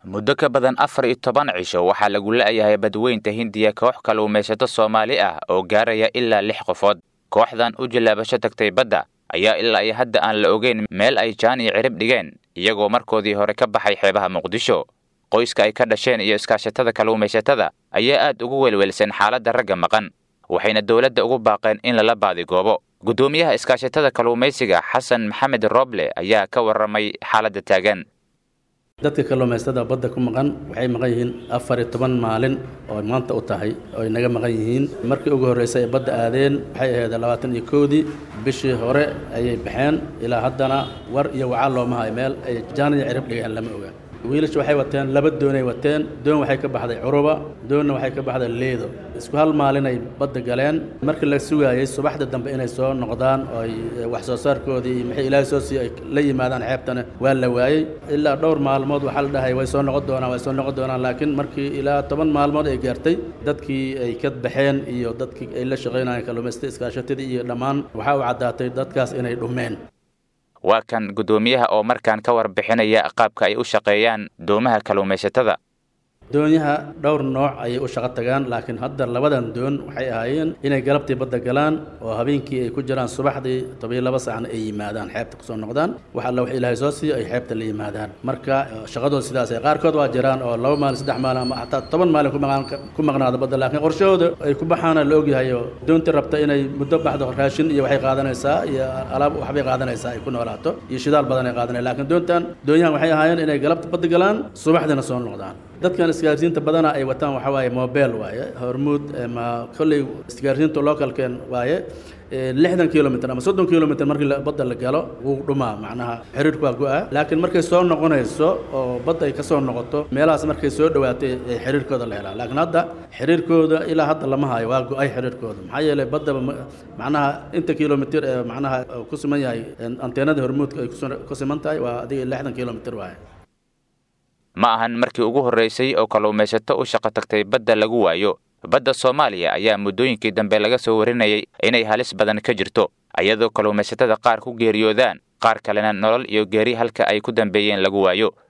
muddo ka badan afar iyo toban cisho waxaa lagu la'yahay badweynta hindiya koox kalluumaysato soomaali ah oo gaaraya ilaa lix qofood kooxdan u jillaabasho tagtay badda ayaa ilaa iyo hadda aan la ogeyn meel ay jaan iyo cirib dhigeen iyagoo markoodii hore ka baxay xeebaha muqdisho qoyska ay ka dhasheen iyo iskaashatada kalluumaysatada ayaa aad ugu welwelsan xaaladda ragga maqan waxayna dowladda ugu baaqeen in lala baadigoobo guddoomiyaha iskaashatada kalluumaysiga xasan maxamed roble ayaa ka warramay xaaladda taagan dadka kalluumaysatada badda ku maqan waxay maqan yihiin afar iyo toban maalin oo maanta u tahay oo ay naga maqan yihiin markii ugu horreysay ay badda aadeen waxay ahayd labaatan iyo kowdii bishii hore ayay baxeen ilaa haddana war iyo wacaal looma hayo meel ay jaan iyo cirib dhigeen lama oga wiilasha waxay wateen laba doonay wateen doon waxay ka baxday curuba doonna waxay ka baxday leedo isku hal maalin ay badda galeen markii la sugaayey subaxda dambe inay soo noqdaan oo ay wax soo saarkoodii maxay ilaahay soo sii ay la yimaadaan xeebtana waa la waayey ilaa dhowr maalmood waxaa la dhahay way soo noqon doonaan way soo noqon doonaan laakiin markii ilaa toban maalmood ay gaartay dadkii ay ka baxeen iyo dadkii ay la shaqaynayeen kalluumaysatada iskaashatadii iyo dhammaan waxaa u caddaatay dadkaas inay dhumeen waa kan guddoomiyaha oo markaan ka warbixinaya qaabka ay u shaqeeyaan doomaha kalluumaysatada doonyaha dhowr nooc ayay u shaqo tagaan laakiin hadda labadan doon waxay ahaayeen inay galabtii badda galaan oo habeenkii ay ku jiraan subaxdii tobiyo laba saacna ay yimaadaan xeebta kusoo noqdaan wax alla wax ilaahay soo siiyo ay xeebta la yimaadaan marka shaqadooda sidaasay qaarkood waa jiraan oo laba maalin saddex maalin ama xataa toban maalin ku maqnaado badda laakiin qorshahooda ay ku baxaana la ogyahay oo doontii rabta inay muddo baxdo raashin iyo waxay qaadanaysaa iyo alaab waxbay qaadanaysaa ay ku noolaato iyo shidaal badan ay qaadanaya laakiin doontan doonyahan waxay ahaayeen inay galabta badda galaan subaxdiina soo noqdaan dadkan isgaarsiinta badana ay wataan waxaa waaye mobel waaye hormuud ma kolley isgaarsiinta localken waaye lixdan kilomitr ama soddon kilomitr markii badda la galo wuu dhumaa macnaha xiriirku waa go-a laakiin markay soo noqonayso oo badda ay ka soo noqoto meelahaas markay soo dhowaatay ee xiriirkooda la helaa laakiin hadda xiriirkooda ilaa hadda lama hayo waa go-ay xiriirkooda maxaa yeelay baddaba macnaha inta kilomitr ee macnaha ku siman yahay anteenada hormuudka ay ku siman tahay waa adiga lixdan kilomitr waaye ma ahan markii ugu horraysay oo kalluumaysato u shaqo tagtay badda lagu waayo badda soomaaliya ayaa muddooyinkii dambe laga soo warinayay inay halis badan ka jirto iyadoo kalluumaysatada qaar ku geeriyoodaan qaar kalena nolol iyo geeri halka ay ku dambeeyeen lagu waayo